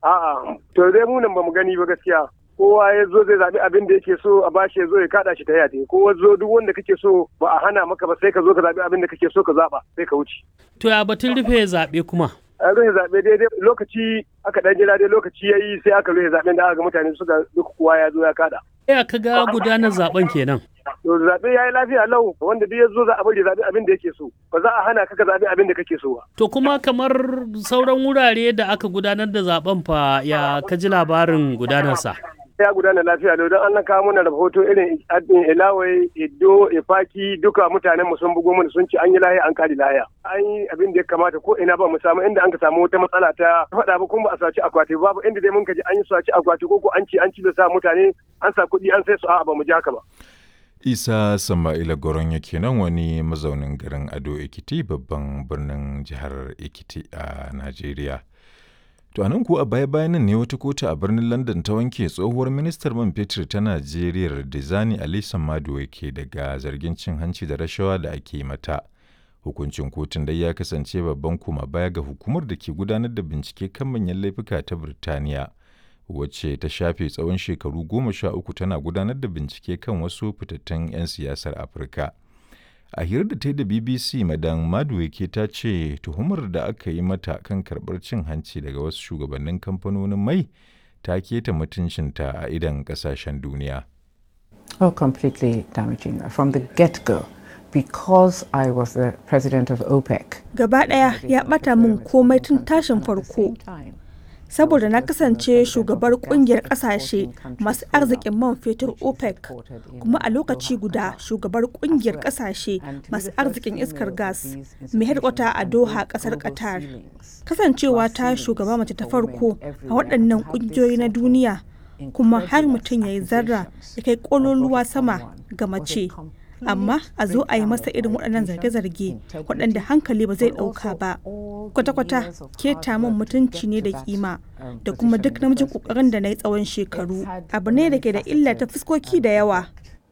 A'a, to dai mu nan bamu gani ba gaskiya. Kowa ya zo zai zaɓi abin da yake so a bashi ya zo ya kaɗa shi ta yate. Kowa zo duk wanda kake so ba a hana maka ba sai ka zo ka zaɓi abin da kake so ka zaɓa sai ka wuce. To ya batun rufe zaɓe kuma? A rufe zaɓe daidai lokaci aka ɗan jira dai lokaci ya yi sai aka rufe zaɓen da aka ga mutane suka duk kowa ya zo ya kaɗa. Ya ka ga gudanar zaben kenan. To zaɓe ya yi lafiya lau wanda duk ya zo za a bari zaɓi abin da yake so. Ba za a hana ka ka zaɓi abin da kake so ba. To kuma kamar sauran wurare da aka gudanar da zaben fa ya ka ji labarin gudanarsa. ya gudana lafiya lau don an kawo mana rahoto irin ilawai iddo ifaki duka mutanen mu sun bugo mana sun ci an yi lahiya an kari lahiya an yi abin da ya kamata ko ina ba mu samu inda an ka samu wata matsala ta faɗa ba kuma ba a saci akwati babu inda dai mun ka ji an yi saci akwati ko ko an ci an ci da sa mutane an sa kuɗi an sai su a'a ba mu ji haka ba. Isa Sama'ila Goron yake nan wani mazaunin garin Ado Ekiti babban birnin jihar Ekiti a Najeriya. To anan kuwa a baya-bayan nan ne wata kotu a birnin London ta wanke tsohuwar ministar man fetur ta Najeriya Dizani Ali Maduwa ke daga zargin cin hanci da rashawa da ake mata. Hukuncin kotun dai ya kasance babban kuma baya ga hukumar da ke gudanar da bincike kan manyan laifuka ta Birtaniya, wacce ta shafe tsawon shekaru goma sha uku tana gudanar da bincike kan wasu fitattun 'yan siyasar Afirka. a hirar da ta yi da bbc madan maduweke ta ce tuhumar da aka yi mata kan karbar cin hanci daga wasu shugabannin kamfanonin mai ta keta mutuncinta a idan kasashen duniya Oh, completely damaging. From the get-go, because I was the president of OPEC. Gaba ɗaya ya ɓata min komai tun tashin farko. saboda na kasance shugabar kungiyar kasashe masu arzikin man fetur opec kuma a lokaci guda shugabar kungiyar kasashe masu arzikin iskar gas mai harkwata a doha kasar qatar kasancewa ta shugaba mace ta farko a waɗannan kungiyoyi na duniya kuma har mutum ya yi zarra ya kai ƙololuwa sama ga mace amma a zo a yi masa irin waɗannan zarge-zarge waɗanda hankali ba zai ɗauka ba kwata-kwata keta min mutunci ne da kima da kuma duk namijin ƙoƙarin da na yi tsawon shekaru abu ne da ke da illa ta fuskoki da yawa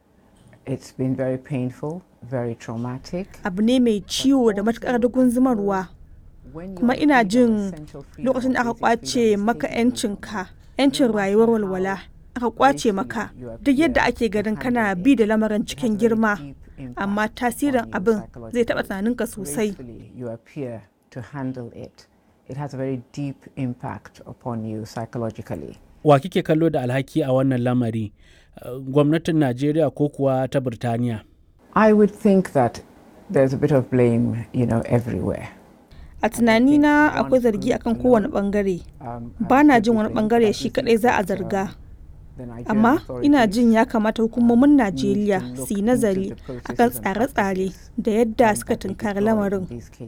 It's been very painful, very traumatic. abu ne mai ciwo da matuƙar dugun zumarwa kuma ina jin lokacin da aka kwace maka 'yancinka 'yancin rayuwar walwala aka kwace maka duk yadda ake ganin kana bi da lamarin cikin girma amma tasirin abin zai taɓa tunaninka sosai You appear to handle it. It has a very deep impact upon you psychologically. Wa kike kallo da alhaki a wannan lamari? Uh, Gwamnatin Najeriya ko kuwa ta Birtaniya? I would think that there's a bit of blame, you know, everywhere. a tunanina akwai zargi akan kowane bangare ba na jin wani bangare shi kadai za a zarga amma ina jin ya kamata hukumomin najeriya su yi nazari akan tsare-tsare da yadda suka tunkari lamarin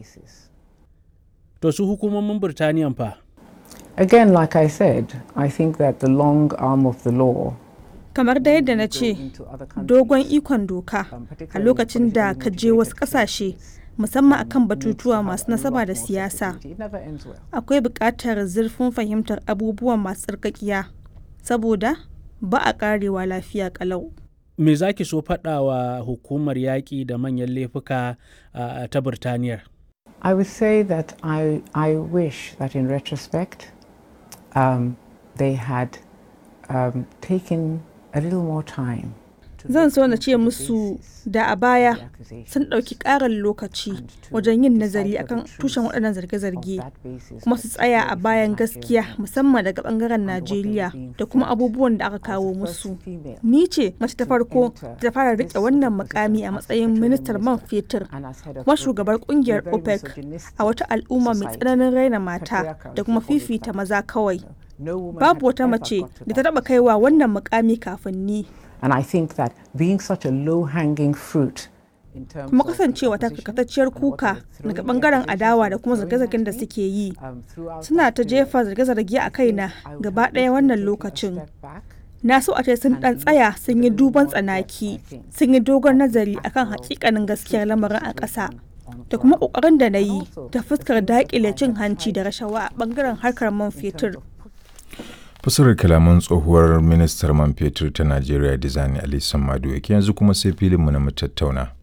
To su hukumomin Birtaniyan fa? Again, like I said, I think that the long arm of the law kamar da yadda na ce dogon ikon doka a lokacin da ka je wasu kasashe musamman akan batutuwa masu nasaba da siyasa akwai buƙatar zurfin fahimtar abubuwan masu tsarkakiya saboda ba a ƙarewa lafiya ƙalau Me za ki so faɗawa hukumar yaƙi da manyan laifuka uh, ta Birtaniyar? I would say that I, I wish that in retrospect um, they had um, taken a little more time. zan so na ce musu da a baya sun ɗauki ƙarin lokaci wajen yin nazari akan tushen waɗannan zarge-zarge kuma su tsaya a bayan gaskiya musamman daga ɓangaren najeriya da kuma abubuwan da aka kawo musu ni ce mace ta farko ta fara riƙe wannan mukami a matsayin ministar man fetur kuma shugabar ƙungiyar opec a wata al'umma mai tsananin raina mata da kuma fifita maza kawai babu wata mace da ta taɓa kaiwa wannan mukami kafin ni And I think that being such a low hanging fruit kuma kasancewa ta karkatacciyar kuka daga bangaren adawa da kuma zarge-zargen da suke yi suna ta jefa zarge-zarge a kaina gaba ɗaya wannan lokacin na so a ce sun ɗan tsaya sun yi duban tsanaki sun yi dogon nazari akan hakikanin gaskiyar lamarin a ƙasa da kuma ƙoƙarin da na yi ta fuskar daƙile cin hanci da rashawa a bangaren harkar man fetur fasarar kalaman tsohuwar ministar man fetur ta najeriya dizani ali samadu yake yanzu kuma sai filinmu na mu tattauna